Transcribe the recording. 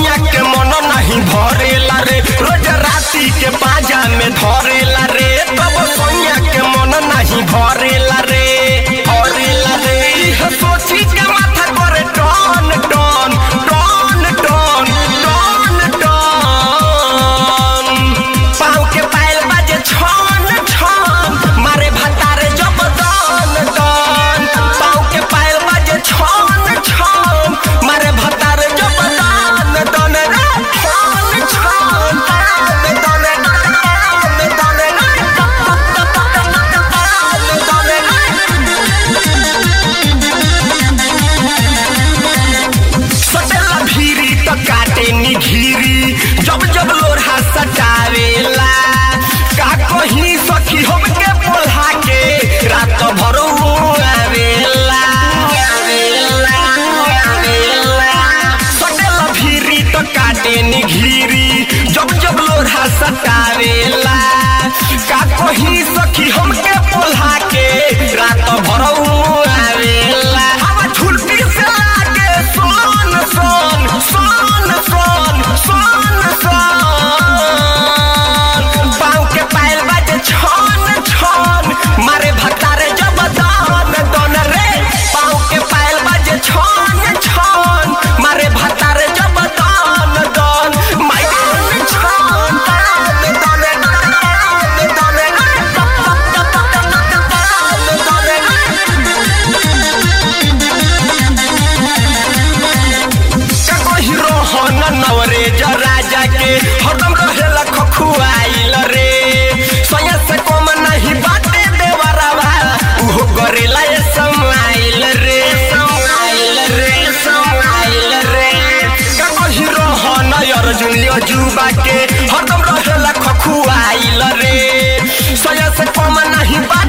सोइया के मन नहीं भरेला रे रोज राती के पाजा में धरेला रे तब सोइया के मन नहीं भरेला रे भरेला रे इह सोची के माथा करे टन टन टन टन टन टन पाँव के पायल बाजे छन छन मारे भतारे जब दन दन पाँव के पायल बाजे छन छन मारे भतारे जब दन दन रे छन छन दन दन दन दन सटेला भीरी तो काटे नी घीरी जब जब लोढ़ा सटावेला का कहीं सखी हमके बोला के रात भर उ आवेला आवेला आवेला सटेला भीरी तो काटे नी घीरी जब जब लोढ़ा सटावेला का कहीं सखी हमके बोला के रात भर उ आवेला हवा झुलटी से लागे सोन सोन सोन सोन सोन सोन पाँव के पायल बाजे छन छन मारे भतारे जब दान दन रे पाँव के पायल बाजे छन छन मारे भतारे जब दान दन माई छन छन दान दन दान दन कहीं रोहन नवरे राजा के हरदम रहेला खखुआइल रे सया से कम नहीं बाटे देवरवा उहो करेला ये समाइल रे समाइल रे समाइल रे कहीं रोहन अर्जुन अजूबा के हरदम रहेला खखुआइल रे सया से कम नहीं बा